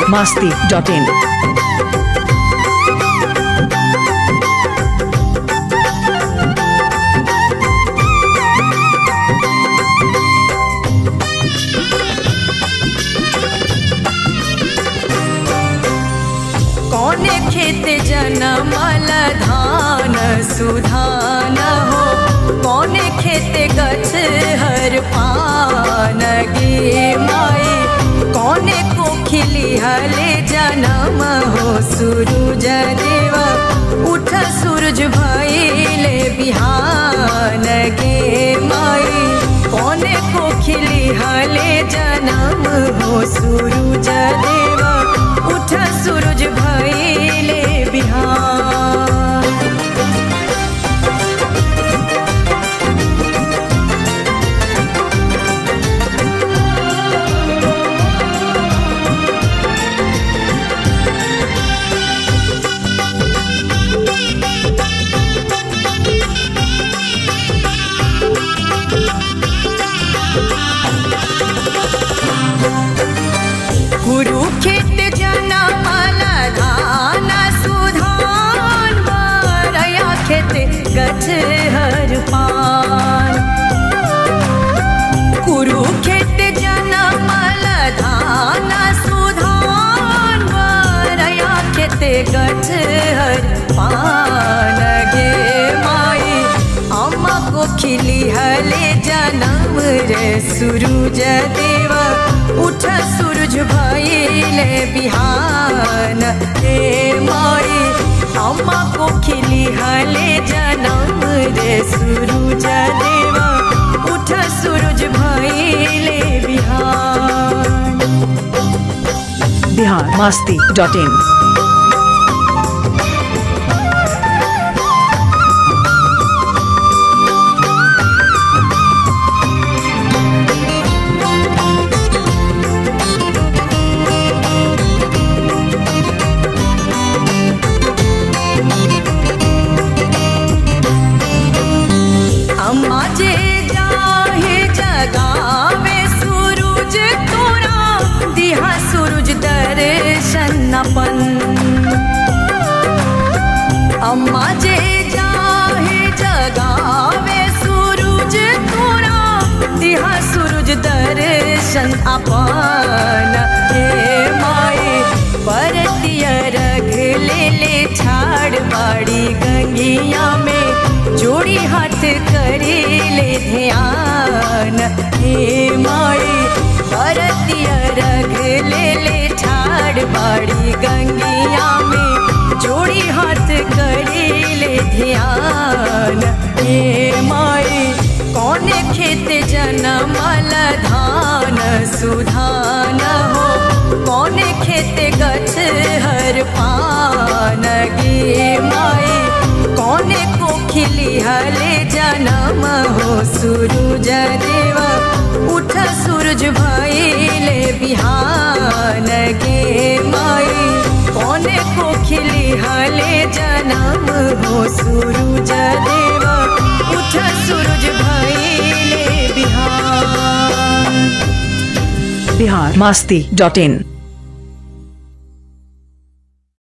masti.in. कौने खेत जनमल धान सुधान हो कौने खेत गछ हर पान गे माई कौने को खिली हले जनम हो सूरज देवा उठ सूरज भइले बिहान गे माई कौने को खिली हले जनम हो सूरज देवा उठ सूरज भइले बिहान कुरुखेत जनमल धान सुधान बरया खेत गछ हर पान कुरुखेत जनमल धान सुधान बरया खेत गछ हर पान गे माई अम्मा को खिली हले जनम रे सूरज देवा उठ सूरज भइले बिहान हे माई अम्मा को खिली हले जनम रे सूरज देवा उठ सूरज भइले बिहान Bihar masti.in. अम्मा जे जाहे जगावे सूरज तोरा दिहा सूरज दर्शन अपन अम्मा जे जाहे जगावे सूरज तोरा दिहा सूरज दर्शन अपन हे माई परतिया रख ले ले छाड़ बाड़ी गंगिया में जोड़ी हाथ करे ले ध्यान हे माई परतिया रख ले ले ठाड़ बाड़ी गंगिया में जोड़ी हाथ करे ले ध्यान हे माई कौने खेत जनमल धान सुधान हो कौने खेत गछ हर पान गे माई कौने को खिली हले जनम हो सूरज देवा उठ सूरज भइले बिहान गे माई कौने को खिली हले जनम हो सूरज देवा उठ सूरज भइले बिहान Bihar masti.in.